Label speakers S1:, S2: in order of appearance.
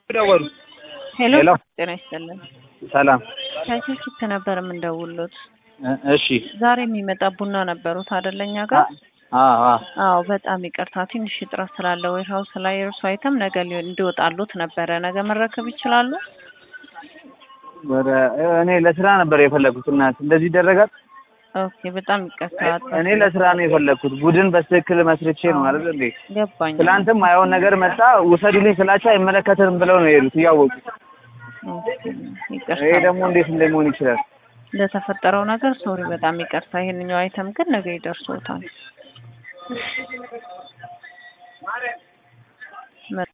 S1: ደወሉ።
S2: ሄሎ
S1: ሄሎ።
S2: ጤና ይስጥልን።
S1: ሰላም።
S2: ከስልክ ነበር የምንደውሉት።
S1: እ- እሺ።
S2: ዛሬ የሚመጣ ቡና ነበሩት አይደለኛ ጋር?
S1: አዎ አዎ።
S2: አዎ በጣም ይቅርታ ትንሽ እጥረት ስላለ ወይ ሀውስ ላይ እርሱ አይተም ነገ ሊ- እንዲወጣሉት ነበረ። ነገ መረከብ ይችላሉ?
S1: ወደ እኔ ለስራ ነበር የፈለኩት እናት እንደዚህ ይደረጋል?
S2: ኦኬ በጣም ይቅርታ።
S1: እኔ ለስራ ነው የፈለኩት ቡድን በትክክል መስርቼ ነው አይደል እንዴ?
S2: ገባኝ።
S1: ትላንትም ማየውን ነገር መጣ ውሰዱልኝ ስላቸው አይመለከትንም ብለው ነው የሄዱት እያወቁ።
S2: ኦኬ፣
S1: ይሄ
S2: ይቅርታ
S1: ደግሞ እንዴት እንደሚሆን ይችላል?
S2: ለተፈጠረው ነገር ሶሪ፣ በጣም ይቅርታ። ይሄንኛው አይተም ግን ነገ ይደርሶታል።